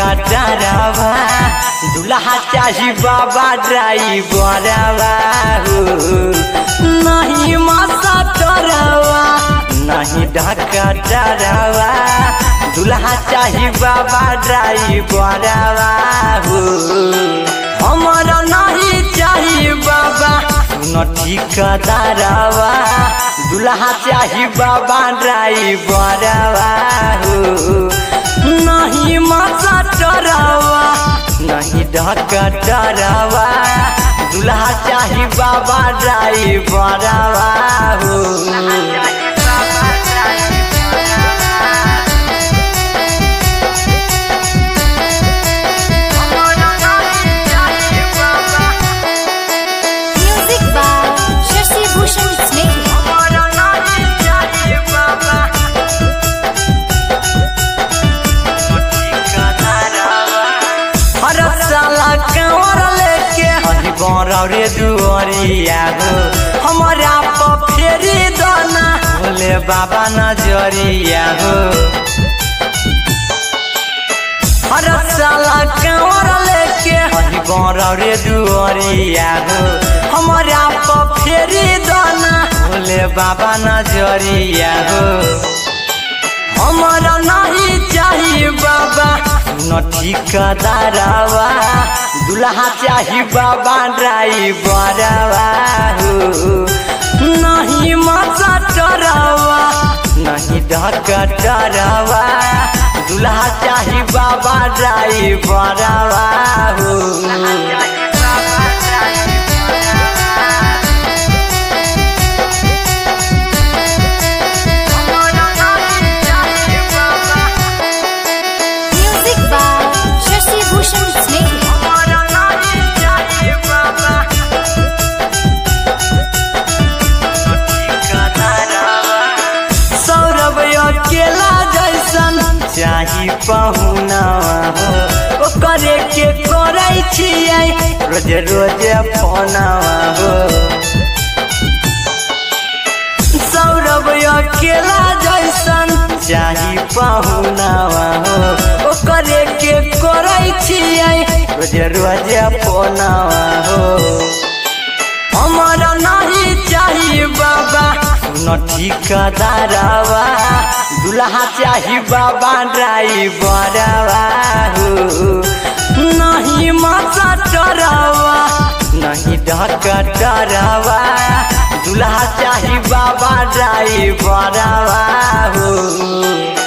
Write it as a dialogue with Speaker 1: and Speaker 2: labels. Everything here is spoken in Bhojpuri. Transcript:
Speaker 1: डरावा दुल्हा चाही बाबा ड्राइवरवा हो नहीं मासा डरावा नहीं ढका डरावा दुल्हा चाही बाबा ड्राइवरवा हो हमारा नहीं चाही बाबा सुन ठिकादारवा दुल्हा चाही बाबा ड्राइवरवा हो नहीं माता डरावा नहीं ढका डरावा दुल्हा चाही बाबा ड्राइवरवा हो
Speaker 2: Music by Shashi Bhushan Sneh.
Speaker 1: हर साला कंवर लेके हरी रे दुआरिया हो हमारा पर फेरी दाना भोले बाबा नजरिया हो हर साला कंवर लेके हरी रे दुआरिया हो हमारा पर फेरी दाना भोले बाबा नजरिया हो हमारा नहीं चाहिए बाबा न ठिकादारवा दुल्हा चाही बाबा ड्राइवरवा हो नहीं मजा डरावा नहीं ढका डरावा दुल्हा चाही बाबा ड्राइवरवा हो
Speaker 2: Music by Shashi Bhushan Sneh.
Speaker 1: Saurabh अकेला जैसन चाही पहुना हो ओकरे के करे छियै रोज रोज फोनवा हो सौरभ अकेला जैसन चाही पहुनावा हो ओकरे के करे छियै रोज रोज फोनवा हो हमारा नहीं चाहिए बाबा न ठिकादारवा दुल्हा चाही बाबा ड्राइवरवा हो नहीं माता डरावा नहीं ढका डरावा दुल्हा चाही बाबा ड्राइवरवा हो